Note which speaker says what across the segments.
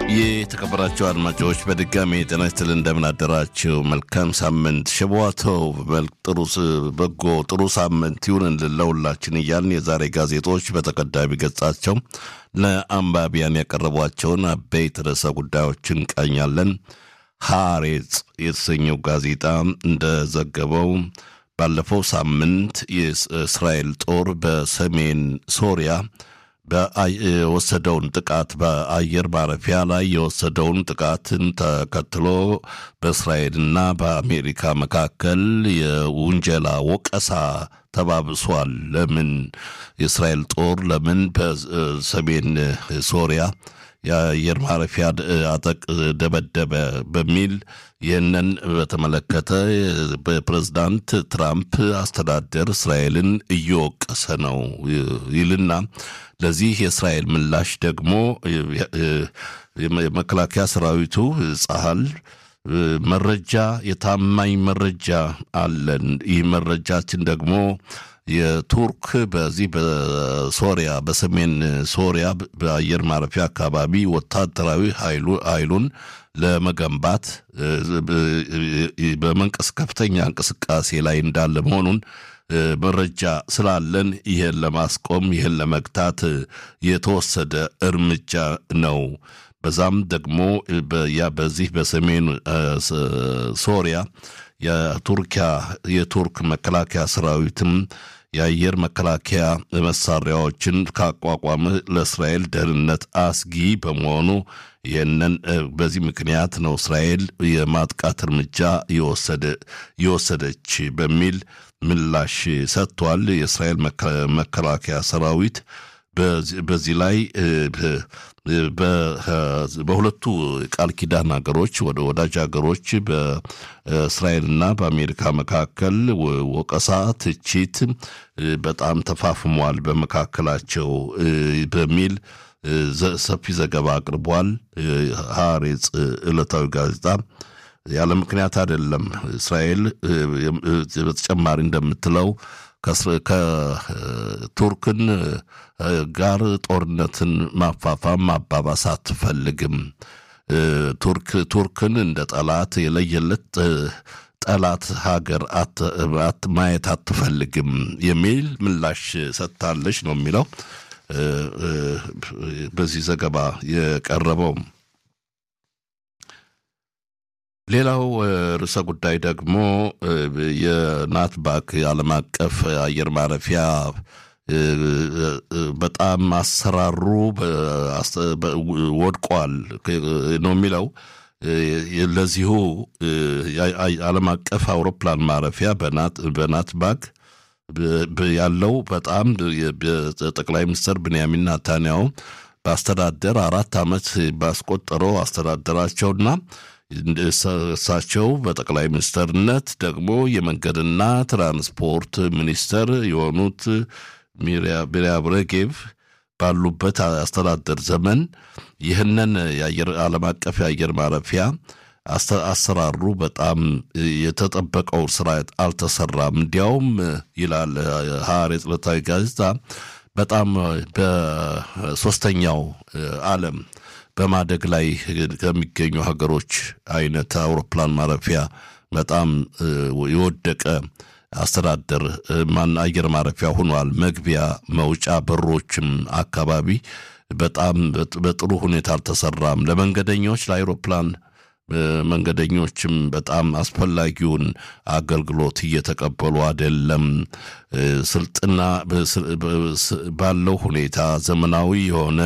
Speaker 1: የተከበራቸው አድማጮች በድጋሚ ጤና ይስጥልን፣ እንደምን አደራችሁ? መልካም ሳምንት ሸቧተው ጥሩ በጎ ጥሩ ሳምንት ይሁን ለሁላችን እያልን የዛሬ ጋዜጦች በተቀዳሚ ገጻቸው ለአንባቢያን ያቀረቧቸውን አበይት ርዕሰ ጉዳዮችን እንቃኛለን። ሐሬጽ የተሰኘው ጋዜጣ እንደዘገበው ባለፈው ሳምንት የእስራኤል ጦር በሰሜን ሶሪያ የወሰደውን ጥቃት በአየር ማረፊያ ላይ የወሰደውን ጥቃትን ተከትሎ በእስራኤልና በአሜሪካ መካከል የውንጀላ ወቀሳ ተባብሷል። ለምን የእስራኤል ጦር ለምን በሰሜን ሶሪያ የአየር ማረፊያ አጠቅ ደበደበ በሚል ይህንን በተመለከተ በፕሬዝዳንት ትራምፕ አስተዳደር እስራኤልን እየወቀሰ ነው ይልና ለዚህ የእስራኤል ምላሽ ደግሞ የመከላከያ ሰራዊቱ ጸሀል መረጃ የታማኝ መረጃ አለን። ይህ መረጃችን ደግሞ የቱርክ በዚህ በሶሪያ በሰሜን ሶሪያ በአየር ማረፊያ አካባቢ ወታደራዊ ኃይሉን ለመገንባት በመንቀስ ከፍተኛ እንቅስቃሴ ላይ እንዳለ መሆኑን መረጃ ስላለን ይህን ለማስቆም ይህን ለመግታት የተወሰደ እርምጃ ነው። በዛም ደግሞ በዚህ በሰሜን ሶሪያ የቱርኪያ የቱርክ መከላከያ ሰራዊትም የአየር መከላከያ መሳሪያዎችን ካቋቋመ ለእስራኤል ደህንነት አስጊ በመሆኑ ይህንን በዚህ ምክንያት ነው እስራኤል የማጥቃት እርምጃ የወሰደች በሚል ምላሽ ሰጥቷል። የእስራኤል መከላከያ ሰራዊት በዚህ ላይ በሁለቱ ቃል ኪዳን ሀገሮች ወደ ወዳጅ ሀገሮች በእስራኤልና በአሜሪካ መካከል ወቀሳ፣ ትችት በጣም ተፋፍሟል በመካከላቸው በሚል ሰፊ ዘገባ አቅርቧል። ሐሬጽ ዕለታዊ ጋዜጣ ያለ ምክንያት አይደለም። እስራኤል በተጨማሪ እንደምትለው ከቱርክን ጋር ጦርነትን ማፋፋም ማባባስ አትፈልግም። ቱርክ ቱርክን እንደ ጠላት የለየለት ጠላት ሀገር ማየት አትፈልግም የሚል ምላሽ ሰጥታለች ነው የሚለው በዚህ ዘገባ የቀረበው። ሌላው ርዕሰ ጉዳይ ደግሞ የናትባክ የዓለም አቀፍ አየር ማረፊያ በጣም አሰራሩ ወድቋል ነው የሚለው። ለዚሁ ዓለም አቀፍ አውሮፕላን ማረፊያ በናትባክ ያለው በጣም ጠቅላይ ሚኒስትር ብንያሚን ናታንያሁ በአስተዳደር አራት ዓመት ባስቆጠረው አስተዳደራቸውና እሳቸው በጠቅላይ ሚኒስትርነት ደግሞ የመንገድና ትራንስፖርት ሚኒስተር የሆኑት ሚሪያም ሬጌቭ ባሉበት አስተዳደር ዘመን ይህንን ዓለም አቀፍ የአየር ማረፊያ አሰራሩ በጣም የተጠበቀው ስራ አልተሰራም። እንዲያውም ይላል ሐሬጽ ዕለታዊ ጋዜጣ በጣም በሶስተኛው ዓለም በማደግ ላይ ከሚገኙ ሀገሮች አይነት አውሮፕላን ማረፊያ በጣም የወደቀ አስተዳደር ማን አየር ማረፊያ ሆኗል። መግቢያ መውጫ በሮችም አካባቢ በጣም በጥሩ ሁኔታ አልተሰራም። ለመንገደኞች ለአውሮፕላን መንገደኞችም በጣም አስፈላጊውን አገልግሎት እየተቀበሉ አይደለም። ስልጥና ባለው ሁኔታ ዘመናዊ የሆነ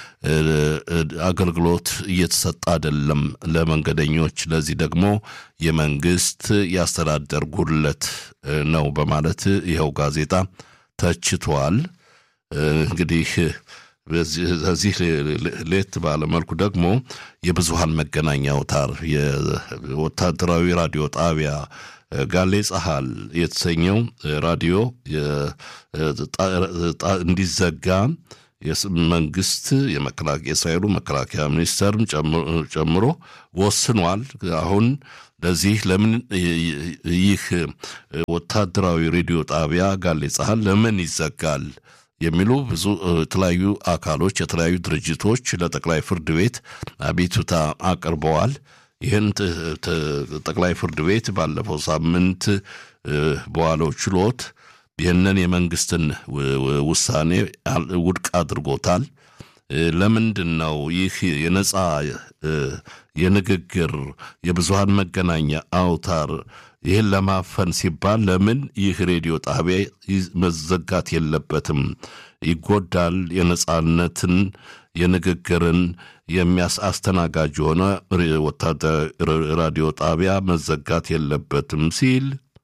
Speaker 1: አገልግሎት እየተሰጠ አይደለም ለመንገደኞች። ለዚህ ደግሞ የመንግስት የአስተዳደር ጉድለት ነው በማለት ይኸው ጋዜጣ ተችቷል። እንግዲህ በዚህ ሌት ባለመልኩ ደግሞ የብዙሃን መገናኛ አውታር የወታደራዊ ራዲዮ ጣቢያ ጋሌ ጸሐል የተሰኘው ራዲዮ እንዲዘጋ መንግስት የእስራኤሉ መከላከያ ሚኒስተርም ጨምሮ ወስኗል። አሁን ለዚህ ለምን ይህ ወታደራዊ ሬዲዮ ጣቢያ ጋሌ ጸሐል ለምን ይዘጋል የሚሉ ብዙ የተለያዩ አካሎች የተለያዩ ድርጅቶች ለጠቅላይ ፍርድ ቤት አቤቱታ አቅርበዋል። ይህን ጠቅላይ ፍርድ ቤት ባለፈው ሳምንት በዋለው ችሎት ይህንን የመንግስትን ውሳኔ ውድቅ አድርጎታል። ለምንድን ነው ይህ የነጻ የንግግር የብዙሃን መገናኛ አውታር ይህን ለማፈን ሲባል ለምን ይህ ሬዲዮ ጣቢያ መዘጋት የለበትም? ይጎዳል። የነጻነትን የንግግርን የሚያስ አስተናጋጅ የሆነ ወታደር ራዲዮ ጣቢያ መዘጋት የለበትም ሲል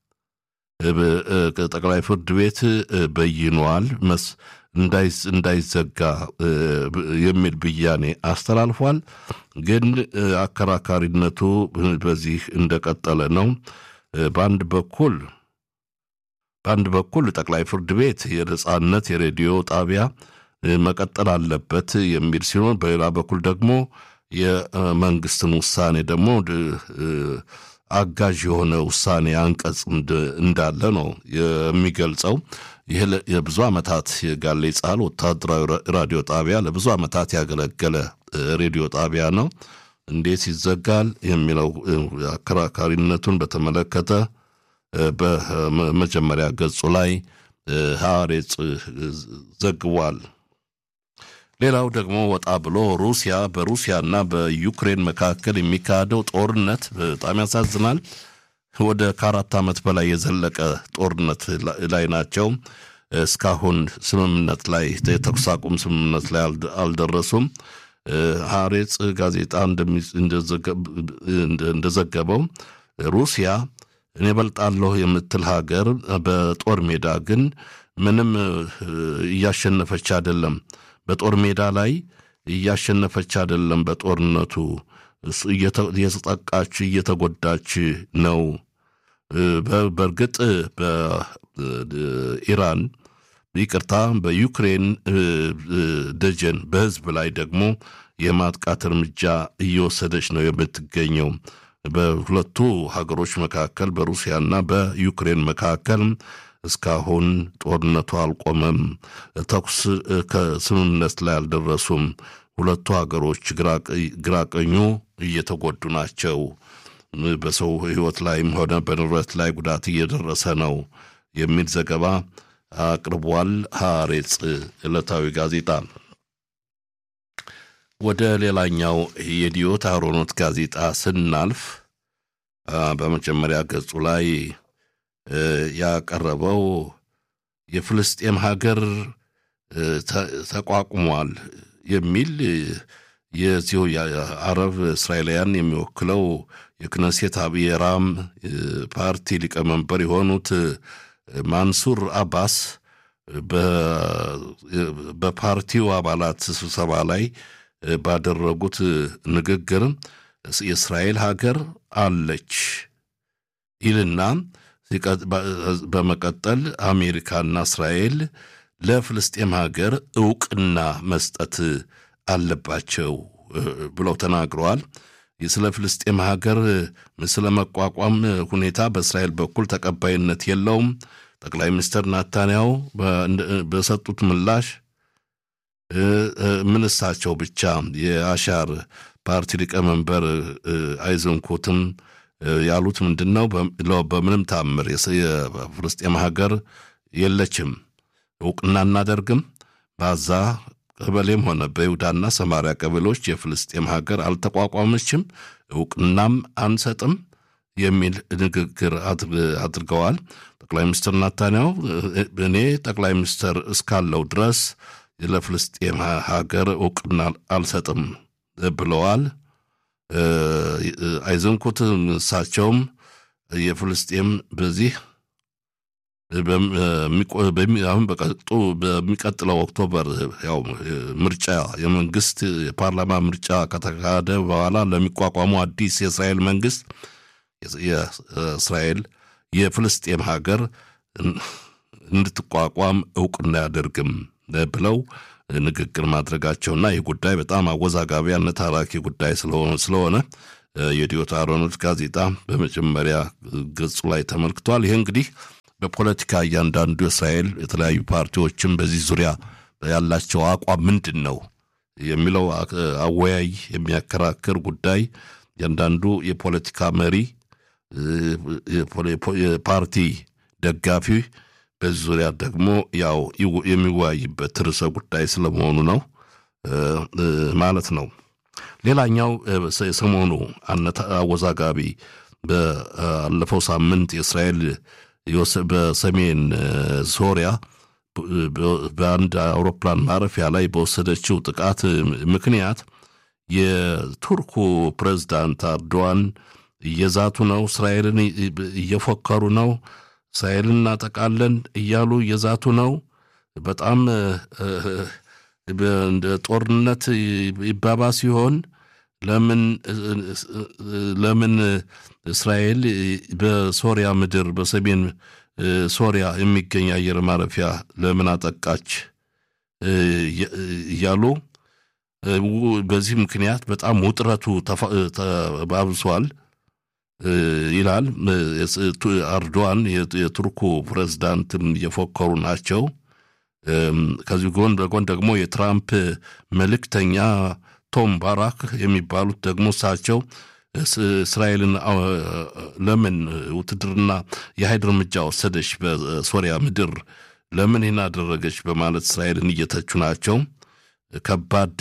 Speaker 1: ጠቅላይ ፍርድ ቤት በይኗል። እንዳይዘጋ የሚል ብያኔ አስተላልፏል። ግን አከራካሪነቱ በዚህ እንደቀጠለ ነው። በአንድ በኩል በአንድ በኩል ጠቅላይ ፍርድ ቤት የነጻነት የሬዲዮ ጣቢያ መቀጠል አለበት የሚል ሲሆን በሌላ በኩል ደግሞ የመንግስትን ውሳኔ ደግሞ አጋዥ የሆነ ውሳኔ አንቀጽ እንዳለ ነው የሚገልጸው። ይህ የብዙ ዓመታት የጋሌ ጻል ወታደራዊ ራዲዮ ጣቢያ ለብዙ ዓመታት ያገለገለ ሬዲዮ ጣቢያ ነው። እንዴት ይዘጋል የሚለው አከራካሪነቱን በተመለከተ በመጀመሪያ ገጹ ላይ ሐሬጽ ዘግቧል። ሌላው ደግሞ ወጣ ብሎ ሩሲያ በሩሲያና በዩክሬን መካከል የሚካሄደው ጦርነት በጣም ያሳዝናል። ወደ ከአራት ዓመት በላይ የዘለቀ ጦርነት ላይ ናቸው። እስካሁን ስምምነት ላይ የተኩስ አቁም ስምምነት ላይ አልደረሱም። ሐሬጽ ጋዜጣ እንደዘገበው ሩሲያ እኔ በልጣለሁ የምትል ሀገር በጦር ሜዳ ግን ምንም እያሸነፈች አይደለም። በጦር ሜዳ ላይ እያሸነፈች አይደለም። በጦርነቱ እየተጠቃች እየተጎዳች ነው። በእርግጥ በኢራን ይቅርታ፣ በዩክሬን ደጀን በህዝብ ላይ ደግሞ የማጥቃት እርምጃ እየወሰደች ነው የምትገኘው። በሁለቱ ሀገሮች መካከል በሩሲያና በዩክሬን መካከል እስካሁን ጦርነቱ አልቆመም። ተኩስ ከስምምነት ላይ አልደረሱም። ሁለቱ ሀገሮች ግራቀኙ እየተጎዱ ናቸው። በሰው ሕይወት ላይም ሆነ በንብረት ላይ ጉዳት እየደረሰ ነው የሚል ዘገባ አቅርቧል። ሐሬጽ ዕለታዊ ጋዜጣ። ወደ ሌላኛው የዲዮት አሮኖት ጋዜጣ ስናልፍ በመጀመሪያ ገጹ ላይ ያቀረበው የፍልስጤም ሀገር ተቋቁሟል የሚል የዚሁ የአረብ እስራኤላውያን የሚወክለው የክነሴት አብየራም ፓርቲ ሊቀመንበር የሆኑት ማንሱር አባስ በፓርቲው አባላት ስብሰባ ላይ ባደረጉት ንግግር የእስራኤል ሀገር አለች ይልና በመቀጠል አሜሪካና እስራኤል ለፍልስጤም ሀገር እውቅና መስጠት አለባቸው ብለው ተናግረዋል። ስለ ፍልስጤም ሀገር ስለ መቋቋም ሁኔታ በእስራኤል በኩል ተቀባይነት የለውም። ጠቅላይ ሚኒስትር ናታንያው በሰጡት ምላሽ ምን እሳቸው ብቻ የአሻር ፓርቲ ሊቀመንበር አይዘንኩትም ያሉት ምንድን ነው? በምንም ታምር የፍልስጤም ሀገር የለችም፣ እውቅና እናደርግም። በዛ ቀበሌም ሆነ በይሁዳና ሰማሪያ ቀበሌዎች የፍልስጤም ሀገር አልተቋቋመችም፣ እውቅናም አንሰጥም የሚል ንግግር አድርገዋል። ጠቅላይ ሚኒስትር ናታንያው እኔ ጠቅላይ ሚኒስትር እስካለው ድረስ ለፍልስጤም ሀገር እውቅና አልሰጥም ብለዋል። አይዘንኩት እሳቸውም የፍልስጤም በዚህ አሁን በቀጡ በሚቀጥለው ኦክቶበር ያው ምርጫ የመንግስት የፓርላማ ምርጫ ከተካሄደ በኋላ ለሚቋቋሙ አዲስ የእስራኤል መንግስት የእስራኤል የፍልስጤም ሀገር እንድትቋቋም እውቅና አያደርግም ብለው ንግግር ማድረጋቸውና ይህ ጉዳይ በጣም አወዛጋቢ አነታራኪ ጉዳይ ስለሆነ የዲዮት አሮኖት ጋዜጣ በመጀመሪያ ገጹ ላይ ተመልክቷል። ይህ እንግዲህ በፖለቲካ እያንዳንዱ የእስራኤል የተለያዩ ፓርቲዎችም በዚህ ዙሪያ ያላቸው አቋም ምንድን ነው የሚለው አወያይ የሚያከራክር ጉዳይ እያንዳንዱ የፖለቲካ መሪ የፓርቲ ደጋፊ በዚህ ዙሪያ ደግሞ ያው የሚወያይበት ርዕሰ ጉዳይ ስለመሆኑ ነው ማለት ነው። ሌላኛው የሰሞኑ አወዛጋቢ ባለፈው ሳምንት የእስራኤል በሰሜን ሶሪያ በአንድ አውሮፕላን ማረፊያ ላይ በወሰደችው ጥቃት ምክንያት የቱርኩ ፕሬዝዳንት አርዶዋን እየዛቱ ነው፣ እስራኤልን እየፎከሩ ነው፣ እስራኤልን እናጠቃለን እያሉ እየዛቱ ነው። በጣም እንደ ጦርነት ይባባ ሲሆን ለምን ለምን እስራኤል በሶሪያ ምድር በሰሜን ሶሪያ የሚገኝ አየር ማረፊያ ለምን አጠቃች እያሉ በዚህ ምክንያት በጣም ውጥረቱ ተባብሷል ይላል። አርዶዋን የቱርኩ ፕሬዝዳንትም እየፎከሩ ናቸው። ከዚህ ጎን በጎን ደግሞ የትራምፕ መልእክተኛ ቶም ባራክ የሚባሉት ደግሞ እሳቸው እስራኤልን ለምን ውትድርና የኃይል እርምጃ ወሰደች በሶሪያ ምድር ለምን ይህን አደረገች በማለት እስራኤልን እየተቹ ናቸው። ከባድ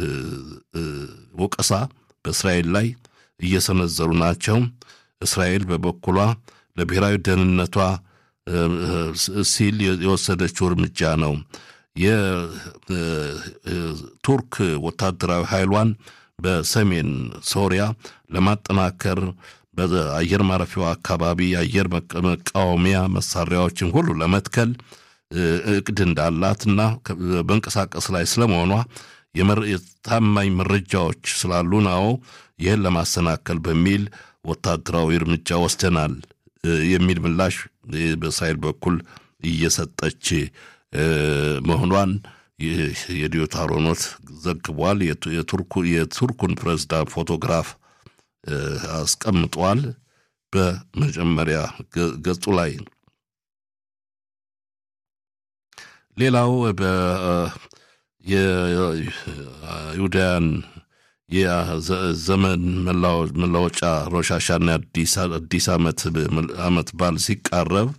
Speaker 1: ወቀሳ በእስራኤል ላይ እየሰነዘሩ ናቸው። እስራኤል በበኩሏ ለብሔራዊ ደህንነቷ ሲል የወሰደችው እርምጃ ነው። የቱርክ ወታደራዊ ኃይሏን በሰሜን ሶሪያ ለማጠናከር በአየር ማረፊያው አካባቢ የአየር መቃወሚያ መሳሪያዎችን ሁሉ ለመትከል እቅድ እንዳላትና በእንቀሳቀስ ላይ ስለመሆኗ የታማኝ መረጃዎች ስላሉ ነው ይህን ለማሰናከል በሚል ወታደራዊ እርምጃ ወስደናል የሚል ምላሽ በእስራኤል በኩል እየሰጠች መሆኗን የዲዮት አሮኖት ዘግቧል። የቱርኩን ፕሬዝዳንት ፎቶግራፍ አስቀምጧል በመጀመሪያ ገጹ ላይ። ሌላው የይሁዳያን የዘመን መለወጫ ሮሻሻና አዲስ ዓመት በዓል ሲቃረብ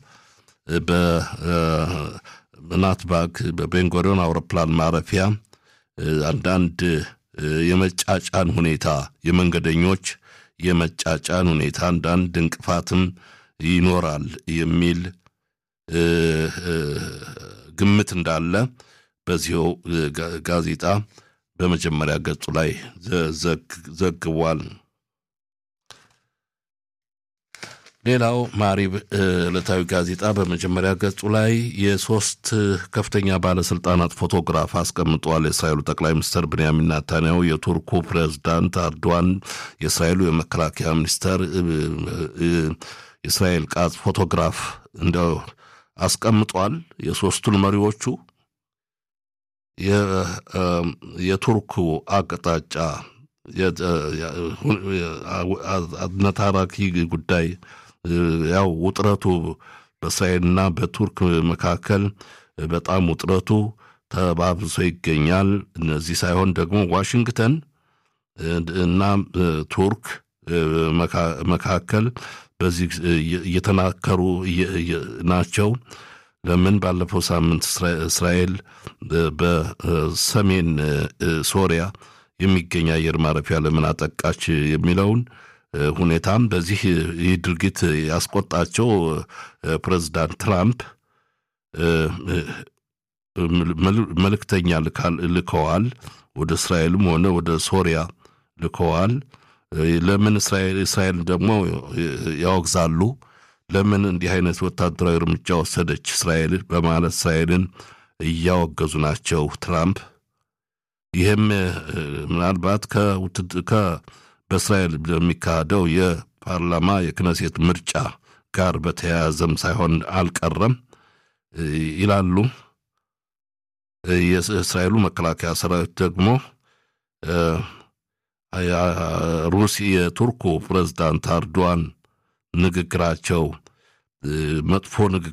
Speaker 1: በናትባግ በቤንጎሪዮን አውሮፕላን ማረፊያ አንዳንድ የመጫጫን ሁኔታ የመንገደኞች የመጫጫን ሁኔታ አንዳንድ እንቅፋትም ይኖራል የሚል ግምት እንዳለ በዚሁ ጋዜጣ በመጀመሪያ ገጹ ላይ ዘግቧል። ሌላው ማሪብ ዕለታዊ ጋዜጣ በመጀመሪያ ገጹ ላይ የሶስት ከፍተኛ ባለስልጣናት ፎቶግራፍ አስቀምጧል። የእስራኤሉ ጠቅላይ ሚኒስትር ብንያሚን ናታንያሁ፣ የቱርኩ ፕሬዝዳንት አርዶዋን፣ የእስራኤሉ የመከላከያ ሚኒስተር የእስራኤል ቃጽ ፎቶግራፍ እንደው አስቀምጧል። የሶስቱን መሪዎቹ የቱርኩ አቅጣጫ አነታራኪ ጉዳይ ያው ውጥረቱ በእስራኤልና በቱርክ መካከል በጣም ውጥረቱ ተባብሶ ይገኛል። እነዚህ ሳይሆን ደግሞ ዋሽንግተን እና ቱርክ መካከል በዚህ እየተናከሩ ናቸው። ለምን ባለፈው ሳምንት እስራኤል በሰሜን ሶሪያ የሚገኝ አየር ማረፊያ ለምን አጠቃች የሚለውን ሁኔታም በዚህ ይህ ድርጊት ያስቆጣቸው ፕሬዚዳንት ትራምፕ መልእክተኛ ልከዋል። ወደ እስራኤልም ሆነ ወደ ሶሪያ ልከዋል። ለምን እስራኤል ደግሞ ያወግዛሉ። ለምን እንዲህ አይነት ወታደራዊ እርምጃ ወሰደች እስራኤል በማለት እስራኤልን እያወገዙ ናቸው ትራምፕ። ይህም ምናልባት በእስራኤል በሚካሄደው የፓርላማ የክነሴት ምርጫ ጋር በተያያዘም ሳይሆን አልቀረም ይላሉ። የእስራኤሉ መከላከያ ሰራዊት ደግሞ ሩሲ የቱርኩ ፕሬዝዳንት አርዶዋን ንግግራቸው መጥፎ ንግግር